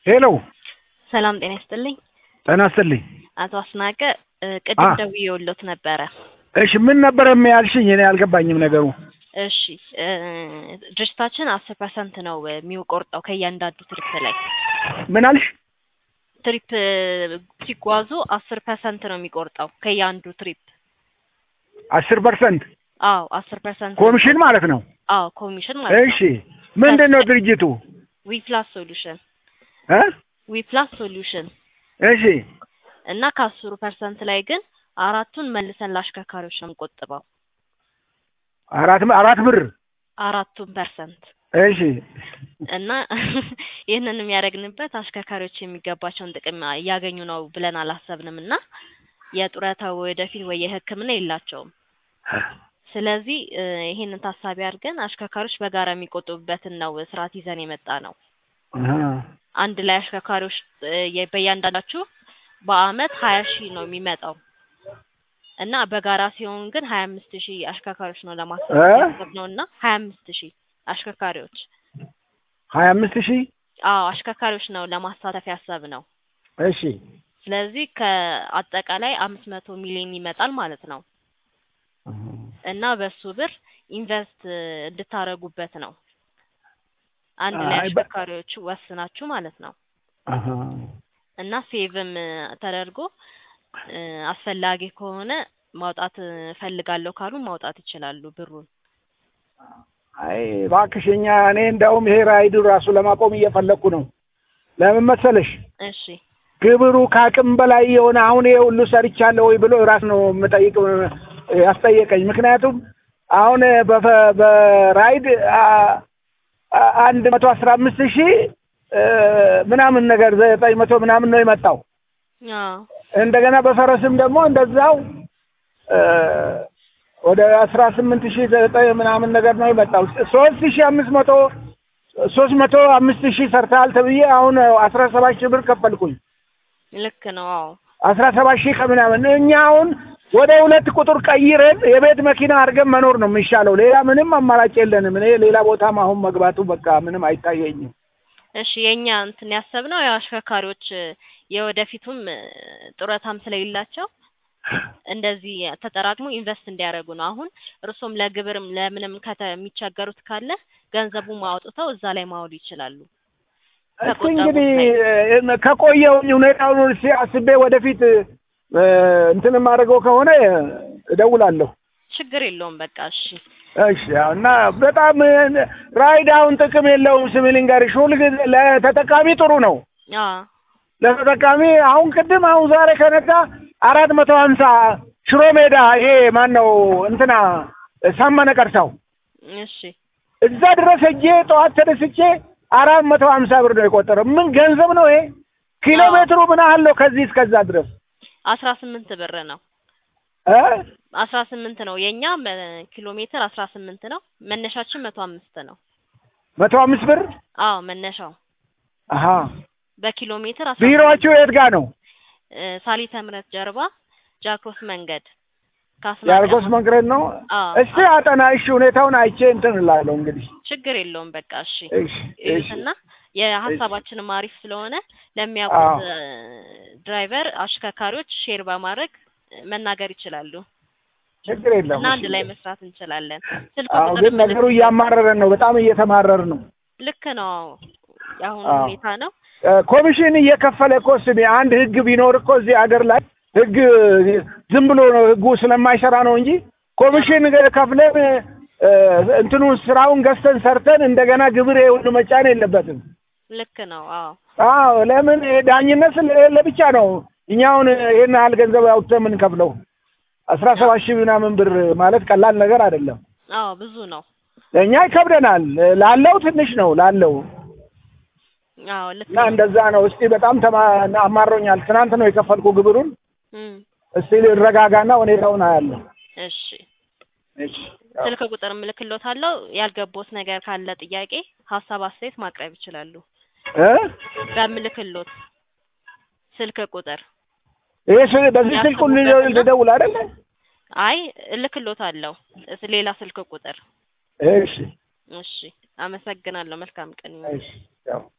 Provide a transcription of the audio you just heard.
ሄሎ ሰላም ጤና ይስጥልኝ። ጤና ይስጥልኝ። አቶ አስናቀ እ ቅድም አ- ደውዬልዎት ነበረ። እሺ ምን ነበር የሚያልሽኝ? እኔ አልገባኝም ነገሩ። እሺ እ ድርጅታችን አስር ፐርሰንት ነው የሚቆርጠው ከእያንዳንዱ ትሪፕ ላይ ምን አልሽ? ትሪፕ እ ሲጓዙ አስር ፐርሰንት ነው የሚቆርጠው ከእያንዱ ትሪፕ። አስር ፐርሰንት አዎ አስር ፐርሰንት ኮሚሽን ማለት ነው። አዎ ኮሚሽን ማለት እሺ ነው። ምንድን ነው ድርጅቱ? ዊፕላስ ሶሉሽን እ ዊፕላስ ሶሉሽን እሺ እና ከአስሩ ፐርሰንት ላይ ግን አራቱን መልሰን ለአሽከርካሪዎች ነው የምንቆጥበው። አራት አራት ብር አራቱን ፐርሰንት እሺ እና ይህንን የሚያደርግንበት አሽከርካሪዎች የሚገባቸውን ጥቅም እያገኙ ነው ብለን አላሰብንም እና የጡረታ ወደፊት ወይ የሕክምና የላቸውም። ስለዚህ እ ይሄንን ታሳቢ አድርገን አሽከርካሪዎች በጋራ የሚቆጥቡበትን ነው ስርዓት ይዘን የመጣ ነው። አሃ። አንድ ላይ አሽከርካሪዎች እ የ- በእያንዳንዳችሁ በአመት ሀያ ሺህ ነው የሚመጣው እና በጋራ ሲሆን ግን ሀያ አምስት ሺህ አሽከርካሪዎች ነው እ? ለማሳተፍ ነው እና ሀያ አምስት ሺህ አሽከርካሪዎች ሀያ አምስት ሺህ አዎ አሽከርካሪዎች ነው ለማሳተፍ ያሰብ ነው። እሺ ስለዚህ ከአጠቃላይ አምስት መቶ ሚሊዮን ይመጣል ማለት ነው እና በሱ ብር ኢንቨስት እ እንድታረጉበት ነው። አንድ ላይ አይ በ- አሽከርካሪዎቹ ወስናችሁ ማለት ነው አሃ። እና ሴቭም እ ተደርጎ እ አስፈላጊ ከሆነ ማውጣት እ እፈልጋለሁ ካሉ ማውጣት ይችላሉ ብሩን። አይ እባክሽ እኛ እኔ እንደውም ይሄ ራይዱ ራሱ ለማቆም እየፈለኩ ነው። ለምን መሰለሽ እሺ ግብሩ ከአቅም በላይ የሆነ አሁን ይሄ ሁሉ ሰርቻለሁ ወይ ብሎ ራስ ነው የምጠይቅ ያስጠየቀኝ። ምክንያቱም አሁን በፈ- በራይድ አ- አ- አንድ መቶ አስራ አምስት ሺህ እ ምናምን ነገር ዘጠኝ መቶ ምናምን ነው የመጣው። አዎ እንደገና በፈረስም ደግሞ እንደዛው እ ወደ አስራ ስምንት ሺህ ዘጠኝ ምናምን ነገር ነው የመጣው። ሶስት ሺህ አምስት መቶ ሶስት መቶ አምስት ሺህ ሰርተሃል ተብዬ አሁን አስራ ሰባት ሺህ ብር ከፈልኩኝ። ልክ ነው። አዎ አስራ ሰባት ሺህ ከምናምን እኛ አሁን ወደ ሁለት ቁጥር ቀይረን የቤት መኪና አድርገን መኖር ነው የሚሻለው። ሌላ ምንም አማራጭ የለንም። እኔ ሌላ ቦታም አሁን መግባቱ በቃ ምንም አይታየኝም። እሺ የኛ እንትን ያሰብነው ያው አሽከርካሪዎች እ የወደፊቱም እ ጡረታም ስለሌላቸው እንደዚህ ተጠራቅሞ ኢንቨስት እንዲያደርጉ ነው። አሁን እርሶም ለግብርም ለምንም ከተ የሚቸገሩት ካለ ገንዘቡን አውጥተው እዛ ላይ ማዋሉ ይችላሉ። እስቲ ከቆጠቡት እንግዲህ ላይ እ ከቆየሁኝ ሁኔታውን እስኪ አስቤ ወደፊት እ እንትን የማደርገው ከሆነ እደውላለሁ። ችግር የለውም። በቃ እሺ እሺ ያው እና በጣም እ ራይድ አሁን ጥቅም የለውም። ስሚ ልንገርሽ፣ ሁልጊዜ ለተጠቃሚ ጥሩ ነው። አ ለተጠቃሚ አሁን ቅድም አሁን ዛሬ ከነጋ አራት መቶ ሀምሳ ሽሮ ሜዳ ይሄ ማን ነው እንትና ሳመነ ቀርሳው እሺ እዛ ድረስ ሄጄ ጠዋት ተደስቼ አራት መቶ ሀምሳ ብር ነው የቆጠረው። ምን ገንዘብ ነው ይሄ? ኪሎ አዎ። ሜትሩ ምን ያህል ነው ከዚህ እስከዛ ድረስ አስራ ስምንት ብር ነው። እ አስራ ስምንት ነው የኛ መ- ኪሎ ሜትር አስራ ስምንት ነው። መነሻችን መቶ አምስት ነው። መቶ አምስት ብር አዎ መነሻው አሀ በኪሎ ሜትር አስራ ቢሮዎቹ የት ጋር ነው? እ ሳሊተ ምሕረት ጀርባ ጃክሮስ መንገድ ከአስናቀ የአርጎስ መንገድ ነው። አዎ እስቲ አጠና እሺ፣ ሁኔታውን አይቼ እንትን እላለሁ እንግዲህ። ችግር የለውም። በቃ እሺ እሺ እሺ እዩትና የሀሳባችንም አሪፍ ስለሆነ ለሚያውቁት እ ድራይቨር አሽከርካሪዎች ሼር በማድረግ መናገር ይችላሉ ችግር የለውም። እና አንድ እሺ። ላይ መስራት እንችላለን። ስልክ አዎ ቁጥር ግን ነገሩ ምልክት- እያማረረን ነው። በጣም እየተማረር ነው። ልክ ነው። የአሁኑ አዎ። ሁኔታ ነው። እ ኮሚሽን እየከፈለ እኮ ስሚ፣ አንድ ህግ ቢኖር እኮ እዚህ ሀገር ላይ ህግ ዝም ብሎ ነው ህጉ ስለማይሰራ ነው እንጂ ኮሚሽን ከፍለን እ እንትኑን ስራውን ገዝተን ሰርተን እንደገና ግብር ሁሉ መጫን የለበትም። ልክ ነው። አዎ አዎ ለምን ይሄ ዳኝነት ስለሌለ ብቻ ነው እኛውን ይሄን ያህል ገንዘብ አውጥተን የምንከፍለው። አስራ ሰባት ሺህ ምናምን ብር ማለት ቀላል ነገር አይደለም። አዎ ብዙ ነው። ለእኛ ይከብደናል። ላለው ትንሽ ነው ላለው አዎ ልክ እና ነው። እንደዛ ነው። እስቲ በጣም ተማ አማሮኛል። ትናንት ነው የከፈልኩ ግብሩን። እም፣ እስቲ ልረጋጋና ሁኔታውን አያለሁ። እሺ እሺ ስልክ ቁጥር እልክልዎታለሁ። ያልገቦት ነገር ካለ ጥያቄ፣ ሀሳብ፣ አስተያየት ማቅረብ ይችላሉ። እ በምልክሎት ስልክ ቁጥር ይሄ ስ- በዚህ ስልኩ ያስቡበትና- ልደውል አይደለ? አይ እልክልዎታለሁ እስ- ሌላ ስልክ ቁጥር። እሺ እሺ አመሰግናለሁ። መልካም ቀን ይሁን። እሺ ያው